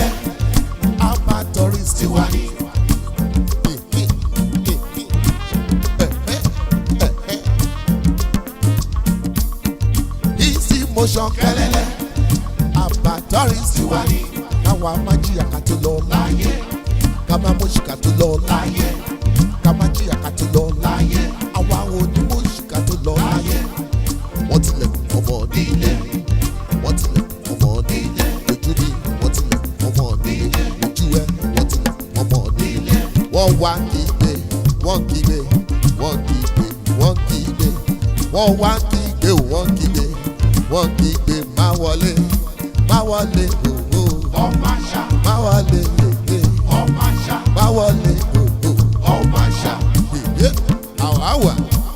kẹlẹlẹ amatọris tiwa ni. easy motion kẹlẹlẹ amatọris tiwa ni. káwa máa jìyà ká tó lọ láyé ká máa mú ṣìkà tó lọ láyé ká máa jìyà ká tó lọ láyé àwa onímọ̀ ṣìkà tó lọ láyé wọ́n tilẹ̀kùn ọmọ nílé wọ́n tilẹ̀kùn ọmọ nílé ojú ni wọ́n tilẹ̀kùn ọmọ nílé ojú ẹ wọ́n tilẹ̀kùn ọmọ nílé wọ́n wá kígbe wọ́n kígbe wọ́n kígbe wọ́n kígbe wọ́n wá kígbe wọ́n kígbe wọ́n kígbe má wọlé má wọlé òwò ọmọ àṣà má wọlé lèlè ọmọ àṣà má wọlé òwò ọmọ àṣà ìyé àwáwà.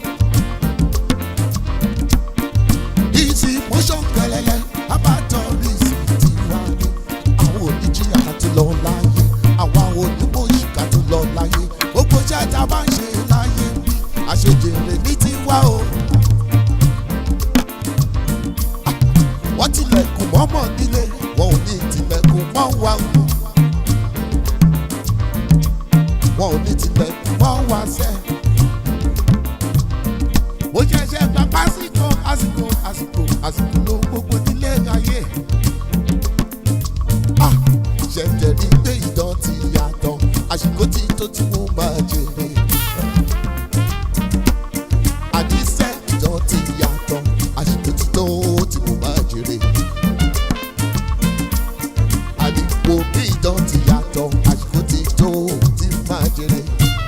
easy motion kẹlẹlẹ abatọris ti wá ní. àwọn oníjìyà ká tó lọ láyé àwa onímọ̀ọ́yì ká tó lọ láyé gbogbo iṣẹ́ tá a bá ń ṣe láyé bí àṣejèrè ní tiwa o. Ah, wọ́n tilẹ̀kùn mọ́mọ́ nílé wọn ò ní tilẹ̀kùn mọ́ wa o. wọn ò ní tilẹ̀kùn mọ́ wa sẹ́ẹ̀ mo ṣẹ̀ṣẹ̀ gba pásítọ̀ àsìkò àsìkò àsìkò ló gbogbo nílé ayé. Ah, ṣẹ̀ṣẹ̀ rí pé ìdán ti yàtọ̀ àsìkò tí tó tí mo máa jèrè. àdìsẹ́ ìdán ti yàtọ̀ àsìkò tí tó tí mo máa jèrè. àdìpọ̀ bí ìdán ti yàtọ̀ àsìkò tí tó tí máa jèrè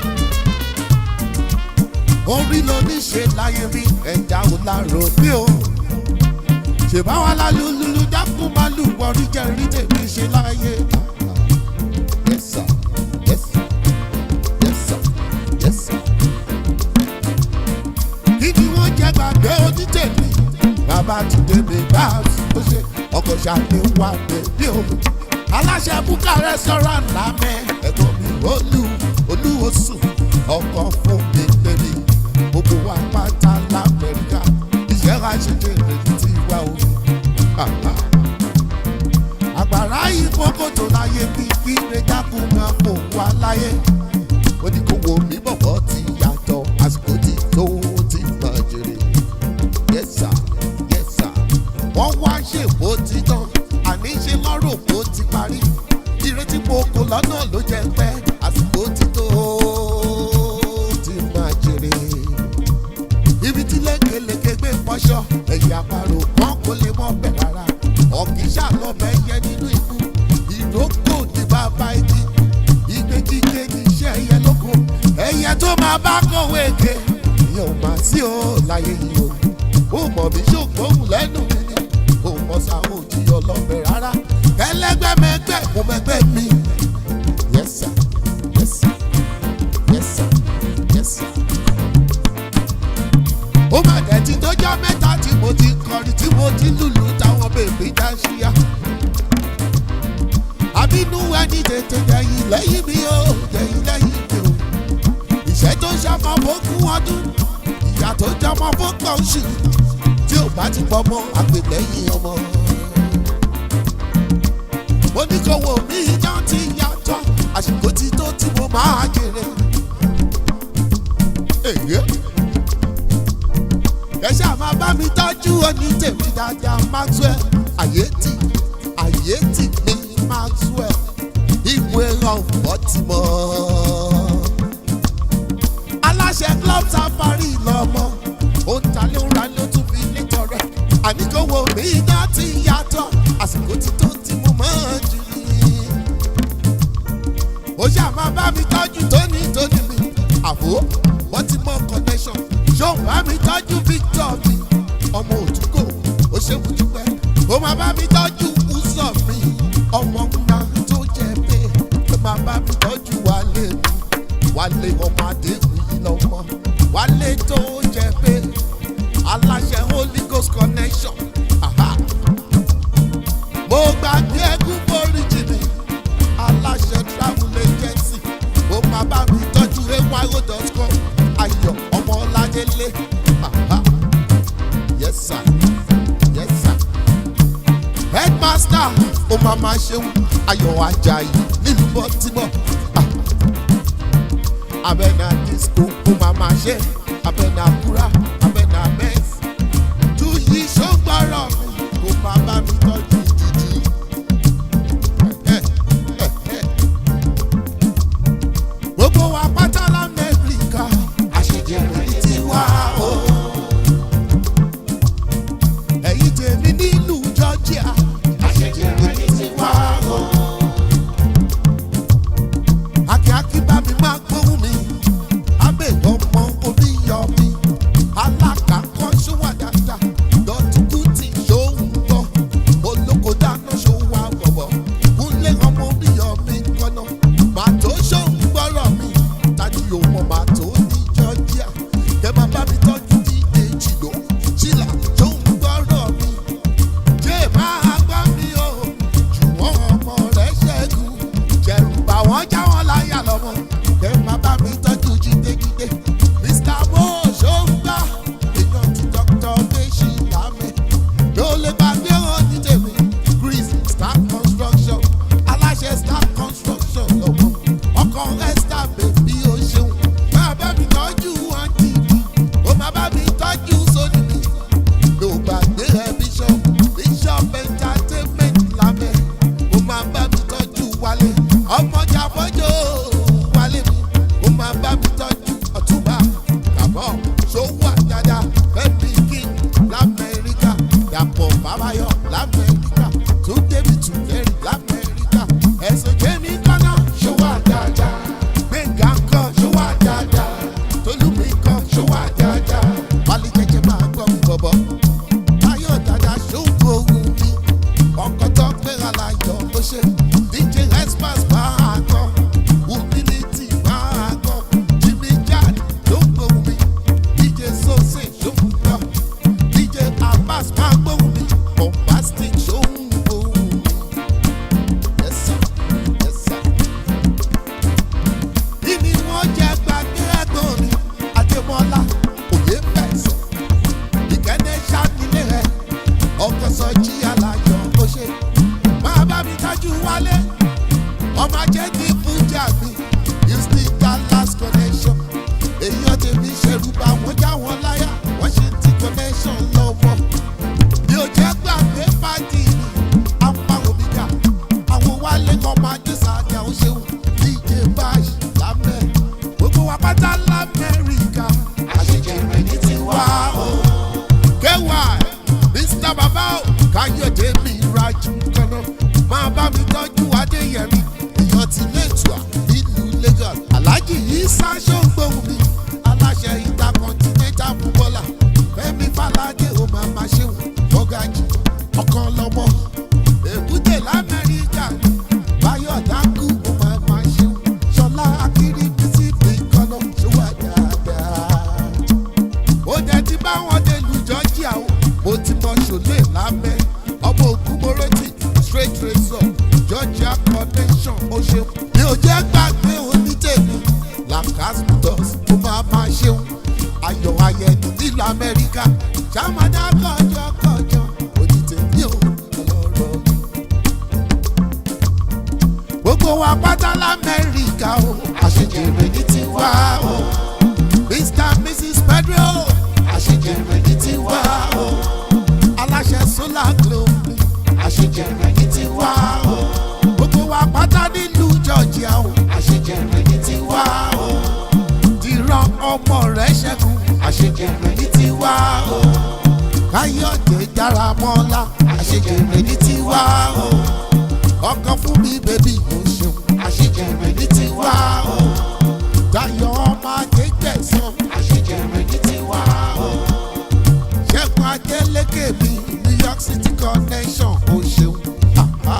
orí ló ní ṣe láyé rí ẹ̀dá ò lárò bí o. ṣèbá wa lálùlùlù dákun máa lù wọrí jẹ́ rí tèmi ṣe láyé. Yes, sir. Yes, sir. Yes, sir. Yes, sir. kí ni wọ́n jẹ́ gbàgbé onítèmi? bàbá ti débi bá a tó ṣe ọkọ̀ ṣàlẹ̀ wà bèbí o. aláṣẹ búkà restaurant lámẹ́ ẹ̀gbọ́n mi olú olúwosùn ọkọ̀ fún mi lẹ́ni gbogbo wa pátá lamẹ́ríkà iṣẹ́ àṣejẹ ìrètí ti wá o. àgbàrá ìfọkòtò láyé bí kí rẹjákù máa fò wá láyé. ó ní kó wo mí bọ̀bọ̀ ti yàtọ̀ àsìkò tí tó ti máa jèrè. yes sir yes sir. wọ́n wá ṣèbó ti tán àní ṣe lọ́rọ̀ bó ti parí. ìrètí mo kò lọ́nà ló jẹ́ pẹ́ àsìkò tí tó ti máa jèrè ibi tí lékeleke gbé fọṣọ ẹ̀yà àparò kan kò lè mọ bẹ̀ rárá ọ̀kíṣà lọ́bẹ̀ yẹ nínú ikú ìrókò ní bàbá igi igbe kíké ní iṣẹ́ ẹyẹ lóko ẹyẹ tó máa bá kọ̀wé eke ìyẹn ò máa sí o láyé yìí o ó mọ̀ mí ṣògbóhùn lẹ́nu mi ni ó mọ̀ sáwọn òjìyọ lọ́bẹ̀ rárá ẹlẹ́gbẹ́mẹgbẹ́ mo mẹgbẹ́ mi yes sir yes sir yes sir yes sir ó mà dẹ̀ ti dọ́jọ́ mẹ́ta tí mo ti kọrin tí mo ti lùlù táwọn bèbí já ṣíyá. àbínú ẹni tètè dẹ̀yìn lẹ́yìn mi ó dẹ̀yìn lẹ́yìn mi ó. ìṣẹ́ tó ṣàmọ́ fógún ọdún ìyá tó jọmọ́ fógbọ̀n oṣù tí ò bá ti pọ̀ mọ́ àgbèlẹ́yìn ọmọ. mo ní kó wo mi ìjọ ti yàtọ̀ àsìkò tí tó tí mo máa jèrè. èyí ẹ ṣáà máa bá mi tọ́jú oní tèmi dáadáa maxwell àyètì àyètì ní maxwell ìwé ọ̀pọ̀ ti mọ́. aláṣẹ club safari lọ́mọ ó ń ta lóra ló tún fi létọ rẹ̀ àníkówó mi iná ti yàtọ̀ àsìkò tí tó ti mú mọ́ jù ní. ó ṣáà máa bá mi tọ́jú tóní tóní mi àbó wọ́n ti mọ connection ṣó bá mi tọ́jú victor mi ọmọ òtúkò ó ṣe mú dúpẹ́ ó máa bá mi tọ́jú ùsọ̀ mi ọmọ ńlá tó jẹ pé ó máa bá mi tọ́jú wálé mi wálé ọmọ adéhùn yìí lọ́mọ wálé tó jẹ pé aláṣẹ holy ghost connection aha. mo gbàgbé ẹkún foríjì mi aláṣẹ travel agency ó máa bá mi tọ́jú ayo.com ayọ̀ ọmọládélé aha. yes sir yes sir headmaster ó máa máa ṣeun ayọ̀ ajayi nílùú bọ́tímọ̀ abẹ́nà disco kó máa máa ṣe abẹ́nà kúrà abẹ́nà mẹ́sì tú yìí ṣọ́gbọ́rọ̀ mi kó máa bá mi tọ́jú jìjì. gbogbo wa pátá lamẹ́ríkà àṣejẹrẹ ní tiwa o. ẹ̀yin tèmi nílùú georgia àṣejẹrẹ ní tiwa o. akíákí bá mi máa gbóhùn mi abẹ́ ọmọ orí yọ mi alákàkọ́ ṣówà dáadáa lọ́tùkú tí ṣóun gbọ́ olóko dáná ṣòwò àwọ̀wọ̀ kúnlé ọmọ orí yọ mi kọ́nà màtó ṣóun gbọ́rọ̀ mi tani yóò mọ màtó ní georgia kẹ́ máa bá mi tọ́jú dídé jìlò ṣìlà ṣóun gbọ́rọ̀ mi jẹ́ máa gbá mi o jùwọ́n ọmọ rẹ̀ ṣẹ́gun jẹ̀rù bà wọ́n já wọn láyà lọ́mọ kẹ́ máa bá mi tọ́jú jídéjídé mr mo ṣóńgbà èèyàn ti dr méjì lámì ló lè gbàgbé wọn ní tèmi chris star construction aláṣẹ star construction lọ́wọ́ ọkọ̀ esther bèbí o ṣeun máa bá mi tọ́jú wọn dìbò ó máa bá mi tọ́jú sódì mi ló gbàgbé ẹ bishop bishop entertainment lámẹ́ ó máa bá mi tọ́jú wálé ọmọjà fọ́jọ́ wálé mi ó máa bá mi tọ́jú ọ̀túnba kàbọ̀ ṣòwò àjàdá fẹ́mi king lamẹ́ríkà dàpọ̀ bàbáyọ̀ lamẹ́ríkà tó débi tùlẹ́rì lamẹ́ríkà ẹ̀sùn jẹ́mi kọ́nà ṣòwò àjàdá gbẹ̀ngà ńkọ́ ṣòwò àjàdá tolúmi ńkọ́ ṣòwò àjàdá wálé jẹjẹ máa gbọ́ mi bọ̀bọ̀ táyọ̀ dada ṣòwò ohun mi ọkọ̀ tó gbéra láyọ̀ ó ṣe dj express máa kọ́ humility máa kọ́ jimmy jan ló ń gbóhùn mi dj sose ló ń gbọ́ dj abbas máa gbóhùn mi bombastic ló ń gbóhùn mi. Yes, sir. Yes, sir. Kí ni wọ́n jẹ́ gbàgbé ẹ̀gbọ́n mi? Adémọ́lá òye fẹ̀sọ̀. Ìkẹ́ni ṣànílé rẹ̀. Ọkọ̀ sọ jí aláyọ̀ ó ṣe. Máa bá mi tájú wálé. Ọmọ ajé ní Fújà mi. Houston Dallas connection. Èyí ọ̀tẹ̀ mi ṣerú bá wọn já wọn láyà. Wọ́n ṣe ti connection lọ́wọ́. Mi ò jẹ́ gbàgbé pàdé mi. Apá òmìnira. Àwọn wálé kan máa dé sáàdì àwọn ṣeun. DJ Bash lámẹ́. Gbogbo wa pátá l'Amẹ́ríkà. Àṣejẹrẹ ní tiwa o. Kéwà Mr. Bàbá o. Káyọ̀dé mi rajú kaná. Máa bá mi tọ́jú Adéyẹmí. Èèyàn ti létùá nílùú Lagos. Aláàjì yìí sáṣọ gbóhùn mi. Aláṣẹ Intercontinental Footballer. Fẹ́mi Fáládé o máa ma ṣeun. Bọ́gájì ọkàn lọ́mọ. Èbúté l'Amẹ́ríkà. Báyọ̀ dákú o máa ma ṣeun. Ṣọlá Akíní bísí fi kọ́nà ṣúwà dáadáa ó jẹ́ tí báwọn dé lu georgia o mo ti mọ ṣòlè lábẹ́ ọmọ ògùn moroti straight razor georgia connection ó ṣeun mi ò jẹ́ gbàgbé onítẹ̀mí lacasmus ó máa máa ṣeun ayọ̀ ayẹni nílùú amẹ́ríkà ṣàmàdà kọjọ kọjọ onítẹ̀mí ò lọ́rọ̀ mi gbogbo wa pátá lamẹ́ríkà o àṣejèrè ní tiwa o mr and mrs pedro àṣejèrè ní tiwa o aláṣẹ solar globe àṣejèrè ní tiwa o gbogbo wa pátá nílùú georgia o àṣejèrè ní tiwa o dìran ọmọ rẹ ṣẹkùn àṣejèrè ní tiwa o káyọ̀dé dára mọ́lá àṣejèrè ní tiwa o ọkọ fún mi bèbí mo ṣeun àṣejèrè ní tiwa o dayọ̀ ọmọ akégbèsán àṣejèrè ní tiwa o ṣẹ́gun adélékè mi new york city connection o ṣeun Aha.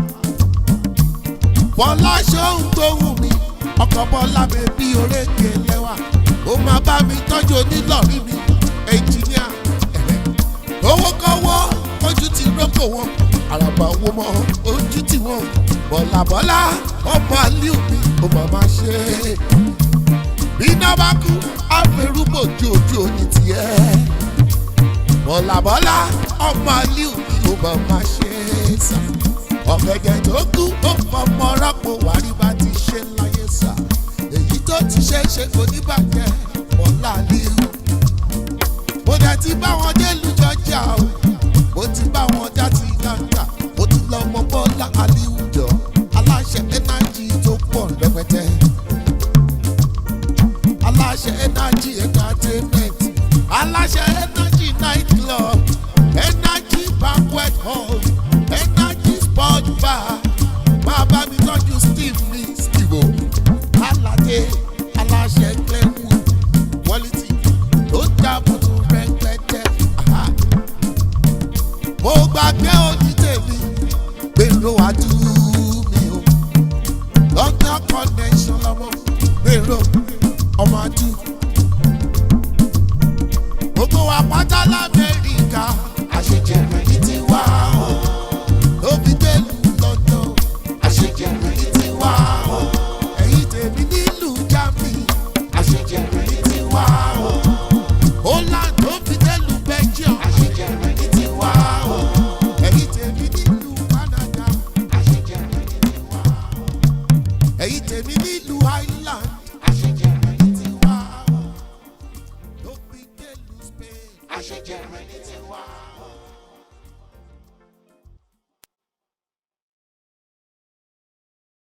bọ́lá ṣóun tó wù mí ọkọ̀ bọ́lá bèbí orékè lẹ́wà ó máa bá mi tọ́jú onílọ̀rí mi ẹnjìníà owó kọ́wọ́ ojú ti rọ́pò wọn àràbà owó mọ́ ojú tí wọn bọ̀làbọ̀là ọmọ aliu mi ó máa ma ṣe é bí iná bá kú àfẹrúbò ju ojú òní tiẹ̀ bọ̀làbọ̀là ọmọ aliu mi ó máa ma ṣe é sá ọ̀gẹ̀dẹ̀ tó kú ó fọmọ rọ́pò wárí bá ti ṣe láyé sà èyí tó ti ṣe é ṣe kò ní bàjẹ́ ọ̀la líhu mo dẹ̀ ti bá wọn dé lùjọjà o mo ti bá wọn já ti gàǹgà mo ti lọ mọ bọ́lá aliwùjọ aláṣẹ ẹnájì tó pọ̀ rẹpẹtẹ aláṣẹ ẹnájì entertainment aláṣẹ ẹnájì night club ẹnájì banquet hall ẹnájì sport bar máa bá mi tọ́jú steve ní steve o aládé aláṣẹ glenwood quality tó jábọ̀ tó rẹpẹtẹ. Aha mo gbàgbé òní tèmi gbèrò àdúmí o london connection lọmọ gbèrò ọmọ adú gbogbo wa pátá lamẹ́ríkà àṣejẹrẹ yìí ti wá o ló fi délùú london àṣejẹrẹ yìí ti wá o ẹ̀yìn tèmi nílùú germany àṣejẹrẹ yìí ti wá o holland ló fi délùú belgium àṣejẹrẹ yìí ti wá o ẹ̀yìn tèmi nílùú canada àṣejẹrẹ yìí ti wá o ẹ̀yìn tèmi nílùú ireland